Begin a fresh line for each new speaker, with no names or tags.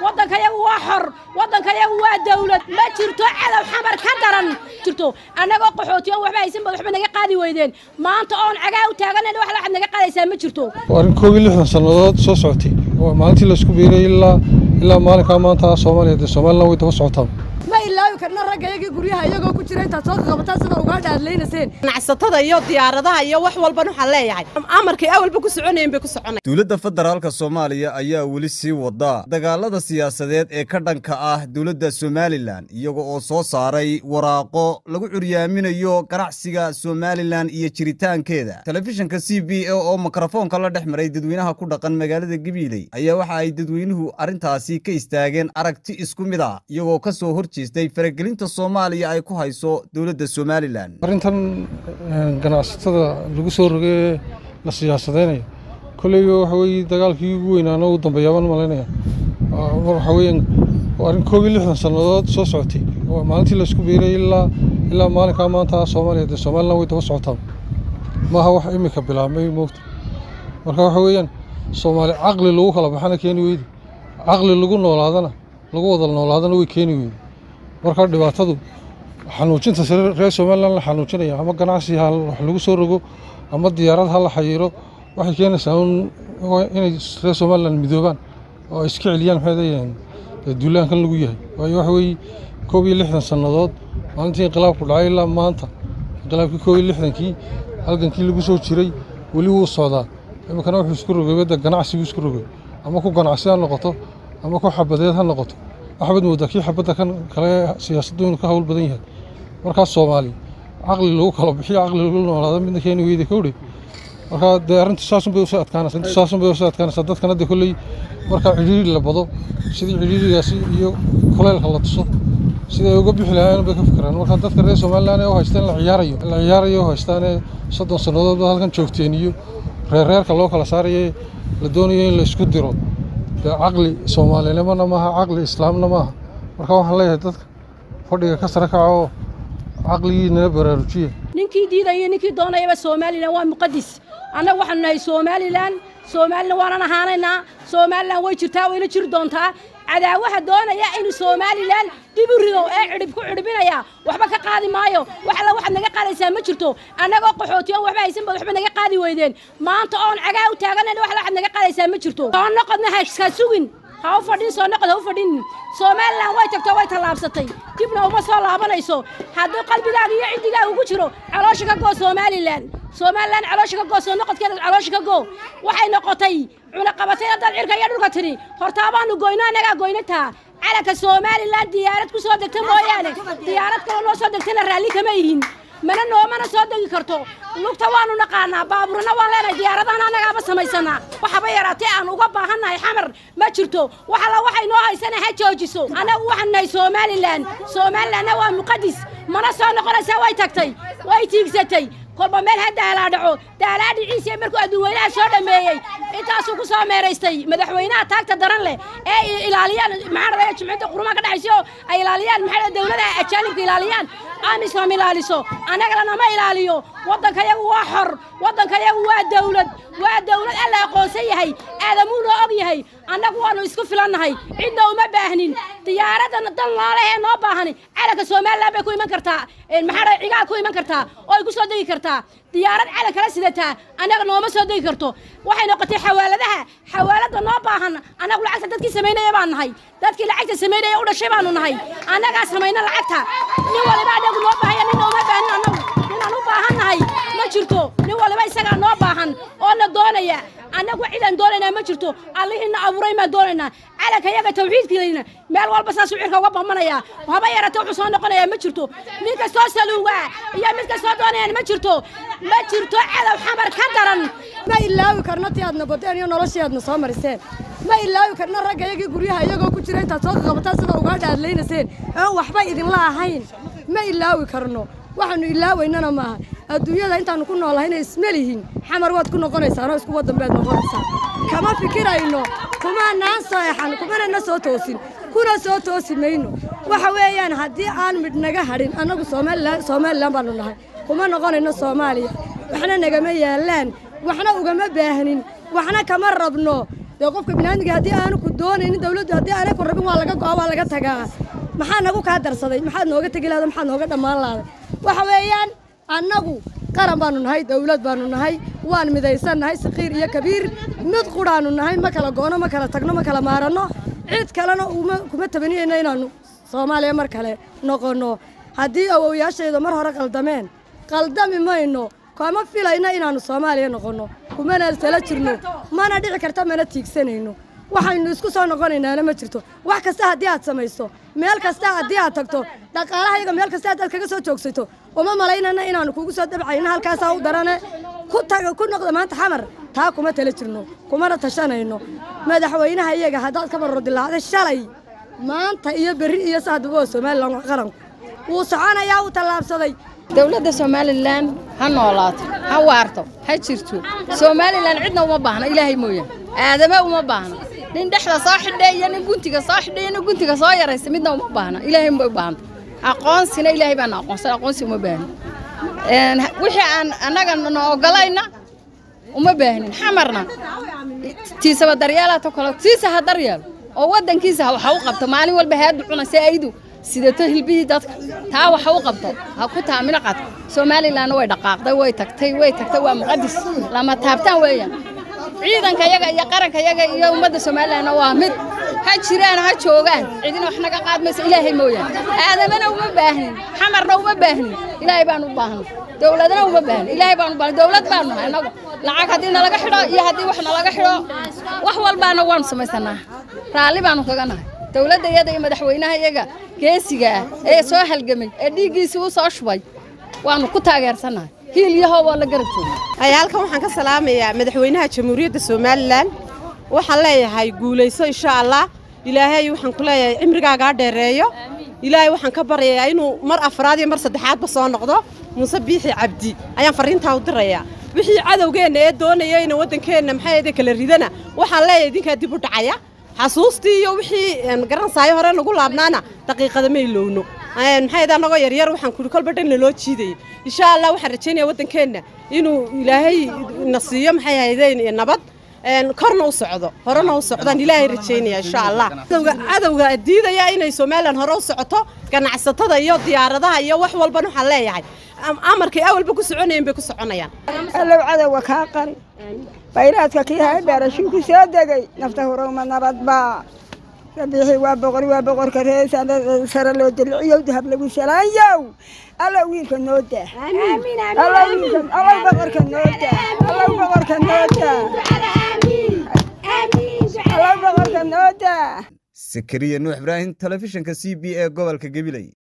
waddankayagu waa xor waddankayagu waa dawlad ma jirto cadow xamar ka daran jirto annagoo qaxootiyoon waxba haysan baad waxba naga qaadi weydeen maanta oon cagaa u taaganayn wax waxaad naga qaadaysaa ma jirto
arrin koob iyo lixdan sannadood soo socotay waa maalintii laisku biiray ilaa ilaa maalinkaa maanta soomaaliya dee somalilan way daba socotaan
ma ilaawi karna ragga iyagii guryaha iyagoo ku jira intaad soo qabataan sida ugaadha aad leynayseen
ganacsatada iyo diyaaradaha iyo wax walban waxaan leeyahay amarkay awalba ku soconayeen bay ku soconay
dowladda federaalka soomaaliya ayaa weli sii wada dagaalada siyaasadeed ee ka dhanka ah dowladda somalilan iyaga oo soo saaray waraaqo lagu curyaaminayo ganacsiga somalilan iyo jiritaankeeda telefishinka c b a oo mikrofoonka la dhex maray dadweynaha ku dhaqan magaalada gabiiley ayaa waxa ay dadweynuhu arrintaasi ka istaageen aragti isku mid ah iyagoo ka soo hor jeestay faragelinta soomaaliya ay ku hayso dowladda somalilan
arrintan ganacsatada lagu soo rogee la siyaasadeynayo kolleyba waxa weeye dagaalkii ugu weynaana ugu dambeeyaabaan malaynaya waxa weeyaan waa arrin koob iyo lixdan sannadood soo socotay waa maalintii laisku biiray ilaa ilaa maalinkaa maanta soomaaliya dee somalilan way daba socotaan maaha wax imika bilaabmay moogta marka waxa weeyaan soomaali caqli lagu kala baxana keeni weydi caqli lagu noolaadana lagu wada noolaadana way keeni weydi marka dhibaatadu xanuujinta reer somalilan la xanuujinaya ama ganacsi ha wax lagu soo rogo ama diyaarad ha la xayiiro waxay keenaysaa inay reer somalilan midoobaan oo ay iska celiyaan maxay duulaankan lagu yahay waayo waxa weeye koob iyo lixdan sannadood maalintii inqilaabku dhacay ilaa maanta inqilaabkii koob iyo lixdankii halgankii lagu soo jiray weli wuu socdaa iminkana wuxuu isku rogay badda ganacsi buu isku rogay ama ku ganacsi ha noqoto ama ku xabadeed ha noqoto waxbaad moodaa kii xabadda kan kale siyaasaddu inuu ka hawl badan yahay markaas soomaaliya caqli lagu kala bixiyo caqli lagu noolaado midna keeni weyda kowdhe marka dee arrintu saasun bay usoo adkaanaysa arrintu saasun bay usoo adkaanaysaa dadkana dee kolley marka cidhiiri la bado sidii cidhiirigaasi iyo kuleylka la tuso sida ay uga bixi lahaayeen bay ka fikiraan marka dadka reer somalilan ee u haystaan la ciyaarayo la ciyaarayo u haystaan ee soddon sannadood ba halkan joogteen iyo reerreerka loo kala saarayo la doonayo in la isku diro dee caqli soomaalinimona maaha caqli islaamna maaha marka waxaan leeyahay dadka fadhiga ka sare kaca oo caqligiinala baraarujiya
ninkii diidaya ninkii doonayaba somalilan waa muqadis annaga waxaanu nahay somalilan somalilan waanan ahaanaynaa somalilan way jirtaa wayna jiri doontaa cadaawaha doonaya inuu somalilan dib u rido ee cidhib ku cidhibinaya waxba ka qaadi maayo wax alla waxaad naga qaadaysaa ma jirto annagoo qaxootiyoon waxba haysan baad waxba naga qaadi weydeen maanta oon cagaa u taaganayn wax alla waxaad naga qaadaysaa ma jirto soo noqodna ha sugin ha u fadhin soo noqod ha u fadhin somalilan way tagtoo way tallaabsatay dibna uma soo laabanayso hadduu qalbigaaga iyo ciddigaaga ugu jiro caloosha ka goo somalilan somalilan caloosha ka goo soo noqodkeeda caloosha ka goo waxay noqotay cunaqabatay haddaad cirka iyo dhulka tidhi hortaabaanu goyno annagaa goynataa calanka somalilan diyaarad ku soo degta mooyaane diyaarad kaloo noo soo degtana raalli kama yihin mana noomana soo degi karto lugta waanu naqaanaa baabuurna waan leenahay diyaaradahan annagaaba samaysanaa waxaba yaraatee aan uga baahannahay xamar ma jirto wax alla waxay noo haysana ha joojiso annagu waxaanu nahay somalilan somalilanna waa muqadis mana soo noqonaysaa way tagtay way tiigsatay kolba meel ha daalaa dhaco daalaa dhiciisa markuu adduunweynaha soo dhammeeyey intaasuu ku soo meeraystay madaxweynaha taagta daran leh ee ilaaliyaan maxaa dhahaya jumciyadda qurumaha ka dhexaysa oo ay ilaaliyaan maxaa dawladaha ajaanibka ilaaliyaan amisom ilaaliso annagana nama ilaaliyo waddankayagu waa xor waddankayagu waa dawlad waa dawlad alla aqoonsan yahay aadamuunoo og yahay annagu waannu isku filannahay cidna uma baahnin diyaaradda dan laalehee noo baahani calanka somalilan bay ku iman kartaa maxaa dhahay cigaal ku iman kartaa oo ay ku soo degi kartaa diyaarad calan kala sidataa annaga nooma soo degi karto waxay noqotay xawaaladaha xawaaladda noo baahan annagu lacagta dadkii samaynaya baan nahay dadkii lacagta samaynaya u dhashay baanu nahay annagaa samayna lacagta nin waliba annagu noo baahaya ninna uma baahin annagu ninaan u baahan nahay ma jirto nin waliba isagaa noo baahan oo na doonaya annagu cidaan doonaynaa ma jirto allihiina abuuray maan doonaynaa calanka yaga tawxiidkiina meel walba saasuu cirka uga bamanayaa haba yarate wuxuu soo noqonayaa ma jirto nin kastoo saluugaa iyo mid kastoo doonayaan ma jirto ma jirto cadow xamar ka daran
ma ilaawi karno tii aadna badeen iyo noloshii aadna soo mariseen ma ilaawi karno ragga iyagii guryaha iyagoo ku jira intaad soo qabataan sida ugaadha aad leynayseen aan waxba idinla ahayn ma ilaawi karno waxaanu ilaawaynana maaha adduunyada intaanu ku noolahayna ismelihin xamar waad ku noqonaysaanoo isku waddan baad noqonaysaan kama fikirayno kumaanaan seexan kumanana soo toosin kuna soo toosi mayno waxa weeyaan haddii aan midh naga hadhin annagu somalilan somalilan baanu nahay kuma noqonayno soomaaliya waxna nagama yaallaan waxna ugama baahnin waxna kama rabno dee qofka binaadmiga haddii aanu ku doonaynin dawladdu haddii aanay ku rabin waa laga go'a waa laga tagaa maxaa nagu kaa darsaday maxaad nooga tegi lahada maxaad nooga dhammaan lahday waxa weeyaan annagu qaran baanu nahay dawlad baanu nahay waan midaysan nahay sakiir iyo kabiir mid qudhaanu nahay ma kala goono ma kala tagno ma kala maaranno cid kalena uma kuma tabaniyeyno inaannu soomaaliya mar kale noqonno haddii awowyaashayda mar hore qaldameen qaldami mayno kama filayno inaannu soomaaliya noqonno kumana tala jirno mana dhici karta mana tiigsanayno waxaynu isku soo noqonaynaana ma jirto wax kasta haddii aad samayso meel kasta haddii aad tagto dhaqaalahayaga meel kasta haddaad kaga soo joogsato uma malaynana inaannu kugu soo dabcayno halkaasaa u darane ku taga ku noqda maanta xamar taa kuma tala jirno kumana tashanayno madaxweynaha iyaga haddaad ka barro dilaacday shalay maanta iyo berri iyo saadaba waa somalilan qaranku wuu soconayaa wuu tallaabsaday
dowladda somalilan ha noolaato ha waarto ha jirto somalilan cidna uma baahna ilaahay mooyaan aadama uma baahna nin dhexda soo xidhe iyo nin guntiga soo xidhe iyo nin guntiga soo yaraysa midna uma baahna ilaahay ma u baahanta aqoonsina ilaahay baana aqoonsan aqoonsi uma baahnin wixii aan annaga na ogolayna uma baahnin xamarna tiisaba daryeelaato kale tiisa ha daryeelo oo waddankiisa waxa u qabto maalin walba haadu cunaysa aydu sidato hilbihii dadka taa waxa u qabto ha ku taamino qadka somalilanna way dhaqaaqday way tagtay way tagtay waa muqadis lama taabtaan weeyaan ciidanka yaga iyo qaranka yaga iyo ummadda somalilanna waa mid ha jiraan ha joogaan cidina wax naga qaadmaysa ilaahay mooyaane aadamana uma baahnin xamarna uma baahnin ilaahay baan u baahna dowladna uma baahnin ilaahay baan u baahna dowlad baanu nahay annagu lacag haddii nalaga xidho iyo haddii wax nalaga xidho wax walbaana waanu samaysanaa raalli baanu kaga nahay dowladda iyada iyo madaxweynaha iyaga geesiga ah ee soo halgamay ee dhiiggiisii u soo shubay waanu ku taageersannahay hiil iyo hoob oo la garab jooga
hay halkan waxaan ka salaamayaa madaxweynaha jamhuuriyadda somalilan waxaan leeyahay guulayso insha allah ilaahay waxaan ku leeyahay cimrigaagaa dheereeyo ilaahay waxaan ka baryayaa inuu mar afraad iyo mar saddexaadba soo noqdo muuse biixi cabdi ayaan farriintaa u dirayaa wixii cadowgeenna ee doonaya ina waddankeenna maxay ahde kala ridana waxaan leeyahay idinkaa dib u dhacaya xasuustii iyo wixii garansaayo hore nagu laabnaana daqiiqada ma ilowno maxay ahde annagoo yaryar waxaan kuri kolba dhan naloo jiidayay insha allah waxaan rajaynaya waddankeenna inuu ilaahay na siiyo maxay ahaydeen nabad korna u socdo horena u socdaan ilaahay rajaynaya insha allah cadowga diidaya inay somalilan hore u socoto ganacsatada iyo diyaaradaha iyo wax walban waxaan leeyahay amarkay awalba ku soconayeen bay ku soconayaan
allow cadowga kaa qari bayraadka kii haydhaarashuu ku soo degay nafta hurowma nabadba rabiixii waa boqor waa boqorka reesa sare loo diliciyow dahab lagu salaayow allow wiilka noo dah allow boqorka noo dah allow boqorka noo dah allow boqorka noo dah
sakariya nuux ibraahim telefishinka c b e gobolka gabiley